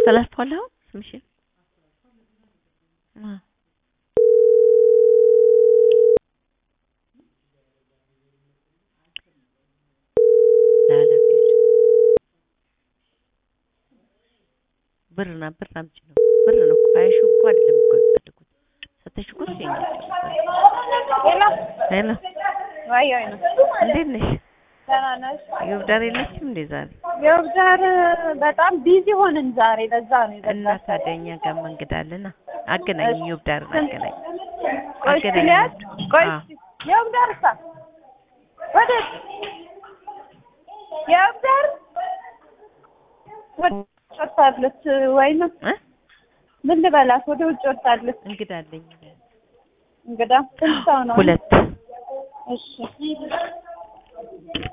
አስተላልፈዋል አሁን ስምሽን አ ለኃላፊዎች ብርና ብር አምጪ ነው ብር ነው እኮ ሀያ ሺህ እኮ አይደለም እኮ የሚፈልጉት ሰተሽ እኮ እሱ የኛ ሄሎ ሄሎ ወይ ወይ ነው እንዴት ነሽ ደህና ነሽ? የውብዳር የለችም እንዴ ዛሬ የውብዳር በጣም ቢዚ ሆንን ዛሬ ለዛ ነው እና የዘጋሁት። ታዲያ እኛ ጋር መንገድ አለና አገናኝ የውብዳርን አገናኝ ቆይ እስኪ አገናኝ ልያዝ? ቆይ አዎ። እስኪ የውብዳር እሳ ወዴት የውብዳር ወደ ውጭ ወጥታለች ወይ ነው እ ምን ልበላት ወደ ውጭ ወጥታለች እንግዳ አለኝ እንግዳ ስንት ሰው ነው ሁለት እሺ